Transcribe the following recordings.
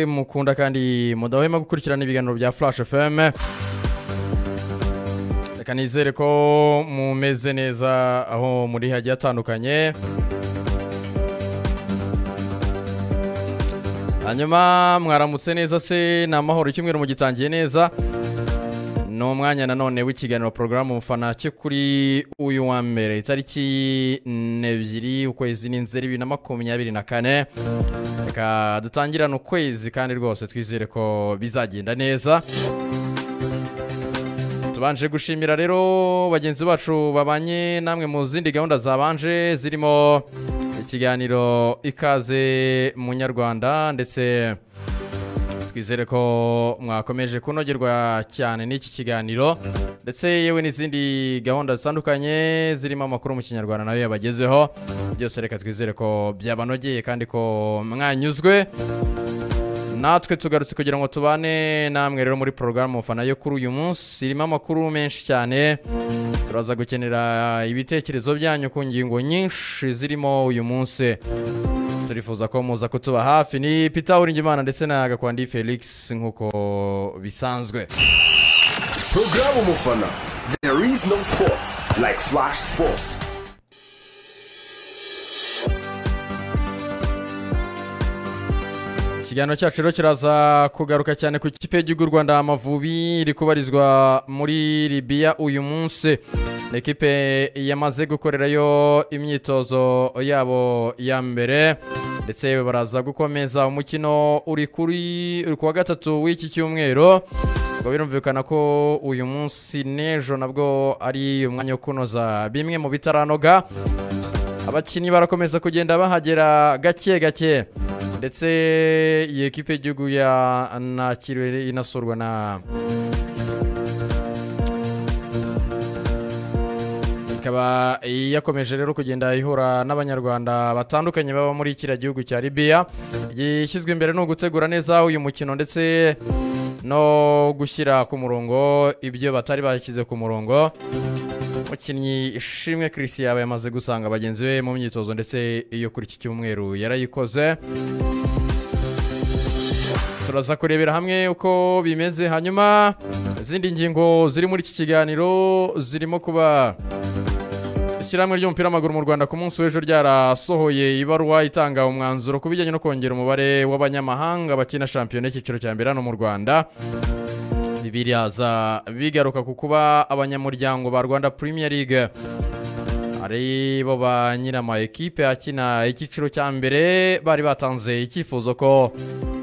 mukunda kandi mudahwema gukurikirana ibiganiro bya flash fm reka nizere ko mumeze neza aho muri hagiye hatandukanye hanyuma mwaramutse neza se ni amahoro icyumweru mugitangiye neza ni umwanya nanone w'ikiganiro porogaramu mufana cye kuri uyu wa mbere itariki ebyiri ukwezi ni nzeri bibiri na makumyabiri na kane reka dutangirane ukwezi kandi rwose twizere ko bizagenda neza tubanje gushimira rero bagenzi bacu babanye namwe mu zindi gahunda zabanje zirimo ikiganiro ikaze munyarwanda ndetse twizere ko mwakomeje kunogerwa cyane n'iki kiganiro ndetse yewe n'izindi gahunda zitandukanye zirimo amakuru mu kinyarwanda nayo yabagezeho byose reka twizere ko byabanogeye kandi ko mwanyuzwe natwe tugarutse kugira ngo tubane namwe rero muri porogaramu mufana yo kuri uyu munsi irimo amakuru menshi cyane turaza gukenera ibitekerezo byanyu ku ngingo nyinshi zirimo uyu munsi turifuza ko muza kutuba hafi ni pita uringimana ndetse na gakwandi felix nk'uko bisanzwe Programu Mufana. There is no sport like Flash Sports. ikiganiro cyacu rero kiraza kugaruka cyane ku ikipe y'igihugu y'u rwanda amavubi iri kubarizwa muri libiya uyu munsi ni ikipe yamaze gukorerayo imyitozo yabo ya mbere ndetse baraza gukomeza umukino uri kuri uri ku wa gatatu w'iki cyumweru ngo birumvikana ko uyu munsi n'ejo nabwo ari umwanya wo kunoza bimwe mu bitaranoga abakinnyi barakomeza kugenda bahagera gake gake ndetse iyi ekipe y'igihugu yanakiriwe inasurwa na ikaba yakomeje rero kugenda ihura n'abanyarwanda batandukanye baba muri kiriya gihugu cya libiya gishyizwe imbere ni ugutegura neza uyu mukino ndetse no gushyira ku murongo ibyo batari bashyize ku murongo umukinnyi ishimwe kirisi yaba yamaze gusanga bagenzi be mu myitozo ndetse iyo kuri iki cyumweru yarayikoze turaza kurebera hamwe uko bimeze hanyuma izindi ngingo ziri muri iki kiganiro zirimo kuba ishyirahamwe ry'umupira w'amaguru mu rwanda ku munsi w'ejo ryarasohoye ibaruwa itanga umwanzuro ku bijyanye no kongera umubare w'abanyamahanga bakina shampiyona y'icyiciro cya mbere hano mu rwanda ibi biraza bigaruka ku kuba abanyamuryango ba rwanda Premier League ari bo ba nyirama ekipe akina icyiciro cya mbere bari batanze icyifuzo ko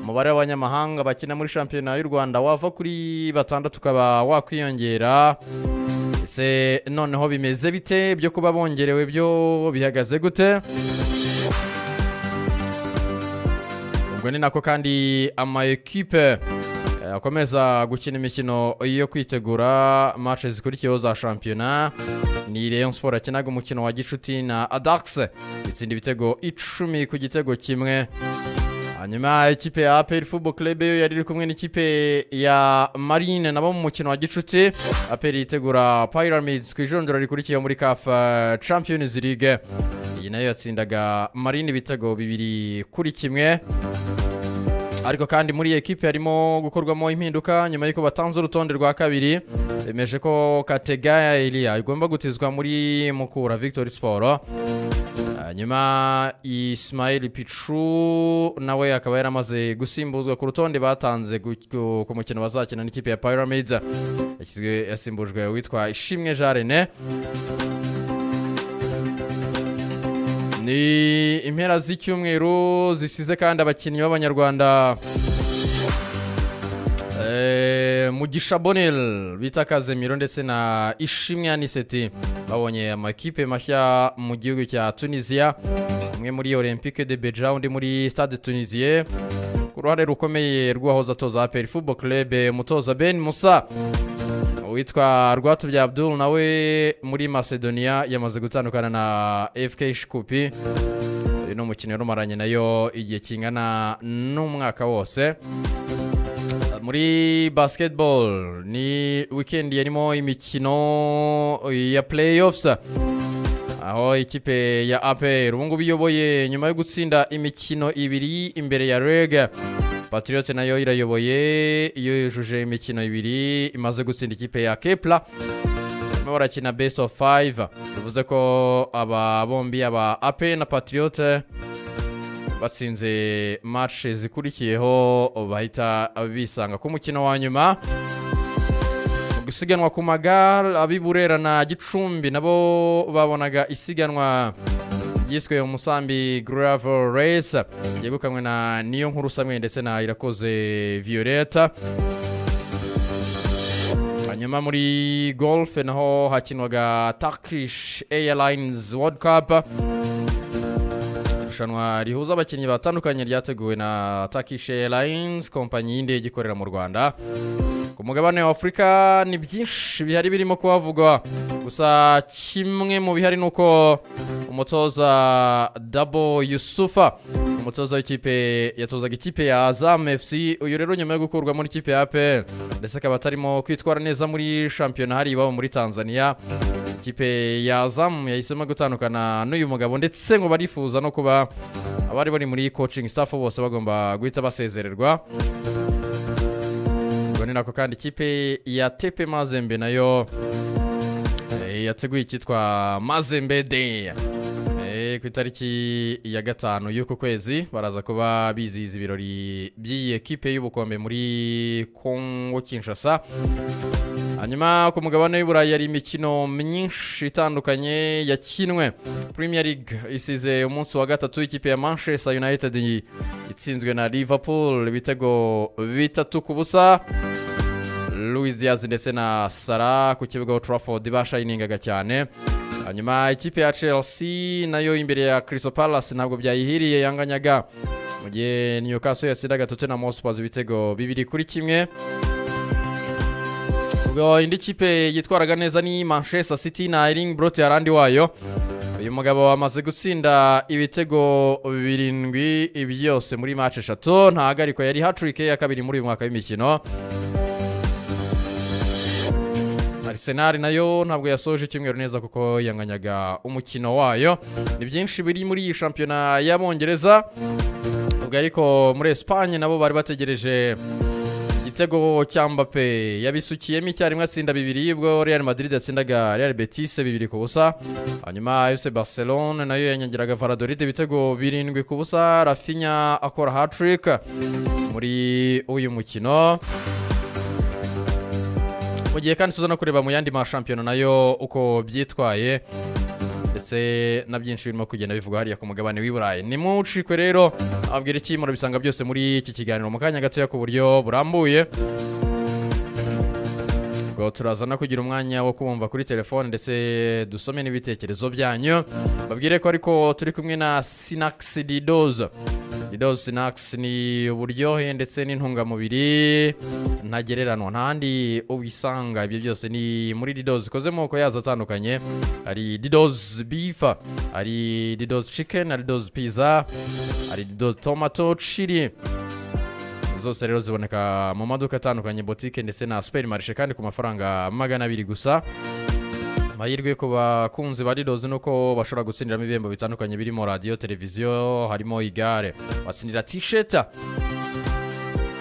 umubare w'abanyamahanga bakina muri shampiyona y'u rwanda wava kuri batandatu ukaba wakwiyongera ese noneho bimeze bite byo kuba bongerewe byo bihagaze gute ubwo ni nako kandi ama ekipe akomeza gukina imikino yo kwitegura match zikurikiyeho za shampiyona ni Rayon Sport akinaga umukino wa gicuti na Adax itsinda ibitego icumi ku gitego kimwe hanyuma ikipe ya APR Football Club yo yari iri kumwe n'ikipe ya Marine nabo mu mukino wa gicuti APR yitegura Pyramids ku ijondora rikurikiyeho muri CAF Champions League iyi nayo yatsindaga Marine ibitego bibiri kuri kimwe ariko kandi muri iyi ekipe harimo gukorwamo impinduka nyuma y'uko batanze urutonde rwa kabiri bemeje ko kategaya iriya igomba gutizwa muri mukura victoire siporo hanyuma isimayiri picu nawe akaba yaramaze gusimbuzwa ku rutonde batanze ku mukino bazakina n'ikipe ya pyramids yasimbujwe witwa ishimwe jarene ni impera z'icyumweru zisize kandi abakinnyi b'abanyarwanda mugisha bonel bita kazemiro ndetse na ishimwe aniseti babonye amakipe mashya mu gihugu cya tunisiya umwe muri olympique de beja undi muri stade tunisiye ku ruhare rukomeye rw'uwahoze atoza aperi fubo kerebe umutoza ben musa witwa rwatubya abdul nawe muri macedonia yamaze gutandukana na fk shikupi uyu ni umukino yarumaranye nayo igihe kingana n'umwaka wose muri basketball ni wikendi yarimo imikino ya playoffs aho ikipe ya apr ubungubu iyoboye nyuma yo gutsinda imikino ibiri imbere ya reg patriote nayo irayoboye iyo yujuje imikino ibiri imaze gutsinda ikipe ya kepla barimo barakina best of five bivuze ko aba bombi aba ape na patriote batsinze match zikurikiyeho bahita bisanga ku mukino wa nyuma mu gusiganwa ku magare ab'i burera na gicumbi nabo babonaga isiganwa ryiswe umusambi gravel race ryegukanwe na niyo nkuru samwe ndetse na irakoze violeta hanyuma muri golf naho hakinwaga turkish airlines world cup irushanwa rihuza abakinnyi batandukanye ryateguwe na turkish airlines kompanyi y'indege ikorera mu rwanda ku mugabane wa afurika ni byinshi bihari birimo kuhavugwa gusa kimwe mu bihari ni uko umutoza dabo yusufa umutoza w'ikipe yatozaga ikipe ya azam fc uyu rero nyuma yo gukurwa muri ikipe ya apr ndetse akaba atarimo kwitwara neza muri shampiyona hari iwabo muri tanzania ikipe ya azam yahisemo gutandukana n'uyu mugabo ndetse ngo barifuza no kuba abari bari muri coaching staff bose bagomba guhita basezererwa ubwo ni nako kandi ikipe ya tepe mazembe nayo eh, yateguye icyitwa mazembe day Eh, ku itariki ya gatanu y'uku kwezi baraza kuba bizihiza ibirori by'iyi ekipe y'ubukombe muri kongo kinshasa hanyuma ku mugabane w'iburayi hari imikino myinshi itandukanye yakinwe premier league isize umunsi wa gatatu w'ikipe ya manchester united itsinzwe na liverpool ibitego bitatu ku busa louis diaz ndetse na sara ku kibuga trafford bashayiningaga cyane hanyuma ikipe ya chelsea nayo imbere ya crystal palace ntabwo byayihiriye yanganyaga mu gihe newcastle yatsindaga tottenham hotspurs ibitego bibiri kuri kimwe ubwo indi kipe yitwaraga neza ni manchester city na ering brote yarandi wayo uyu mugabo amaze gutsinda ibitego birindwi byose muri match eshatu ntahagarikwa yari hatrick ya kabiri muri uyu mwaka w'imikino Arsenal nayo ntabwo yasoje icyumweru neza kuko yanganyaga umukino wayo ni byinshi biri muri iyi shampiyona y'abongereza ubwo ariko muri Espagne nabo bari bategereje igitego cya Mbappe yabisukiyemo icyarimwe atsinda bibiri ubwo Real Madrid yatsindaga Real Betis bibiri ku busa hanyuma FC Barcelona nayo yanyagiraga Valladolid ibitego birindwi ku busa Rafinha akora hat-trick muri uyu mukino mu gihe kandi tuza no kureba mu yandi mashampiyona nayo uko byitwaye ndetse na byinshi birimo kugenda bivugwa hariya ku mugabane w'i burayi ni mucikwe rero ababwira iki murabisanga byose muri iki kiganiro mu kanya gatoya ku buryo burambuye ubwo turaza no kugira umwanya wo kumva kuri telefone ndetse dusome n'ibitekerezo byanyu babwire ko ariko turi kumwe na sinakisi didoze didoze sinakisi ni uburyohe ndetse n'intungamubiri ntagereranywa ntahandi ubisanga ibyo byose ni muri didoze ikoze moko yazo atandukanye hari didoze bifa hari didoze cikeni hari didoze piza hari didoze tomato cili zose rero ziboneka mu maduka atandukanye botike ndetse na superi marishe kandi ku mafaranga magana abiri gusa amahirwe ku bakunzi ba ridozi ni uko bashobora gutsindiramo ibihembo bitandukanye birimo radiyo televiziyo harimo igare batsindira tisheta